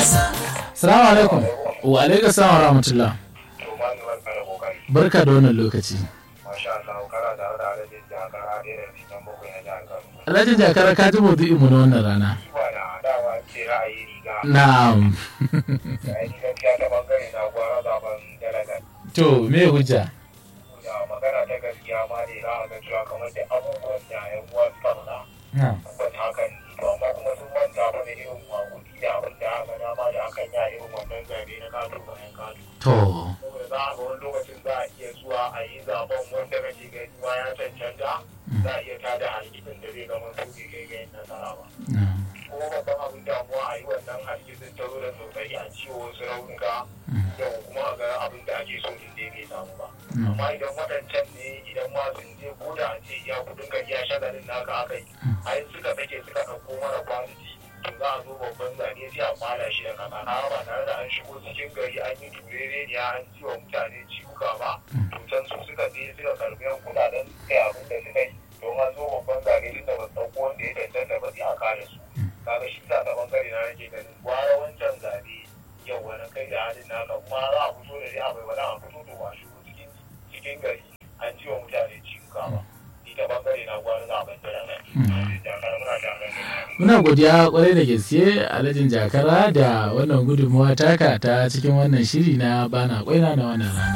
Salamu alaikum. Wa alaikum salam wa rahmatullah. to ma ni barka da kokari Barka da wannan lokaci. masha Allah kana da da alajin jakar hade da cikin bakwai na jihar Kano Alhaji Jakara ka ji maudu'in mu na wannan rana. ba da dawa ce ra'ayi riga Na'am. yayin gaskiya ta bangare na gwara zaben dalagan To me hujja? da magana ta gaskiya ma ne za a ga cewa kamar da abubuwan da yan uwa suka faɗa Na'am. tabbas hakan ne to amma kuma sun manta ba da irin makudi da abin da aka dama da akan yi a irin wannan zabe na kato bayan kato To. saboda za a ga wani lokacin za a iya zuwa a yi zaben wanda kake gani ma ya cancanta za a iya tada hargitsin da zai zama su bai kai ga yin nasara ba Na'am. kuma babban abin damuwa a yi wannan hargitsin ta zo da sosai a ciwo wasu raunuka yau kuma a ga abin da ake so din dai bai samu ba amma idan waɗancan ne idan ma sun je ko da a ce ya kudin ka iya shagalin naka aka yi a yin suka sake suka ɗauko mara kwanci to za a zo babban zane sai a fara shi da kasa ba tare da an shigo cikin gari an yi turere ne an ci wa mutane ciwuka ba to can su suka je suka karbi yan kuɗaɗen suka yi abin da suka yi don an zo babban zane tun da ba su ɗauko wanda ya cancanta ba sai a kare su kaga shi sa ta bangare na nake ganin gwara wancan zabe yau wani kai da halin naka kuma za a fito da dai abai wani a fito to ba shigo cikin cikin gari an ci wa mutane ciwuka ba ni ta bangare na gwara zaben da nan jakar muna tare da Muna godiya kwarai da gaske Alhajin Jakara da wannan gudunmawa taka ta cikin wannan shiri na bana kwaina na wannan rana.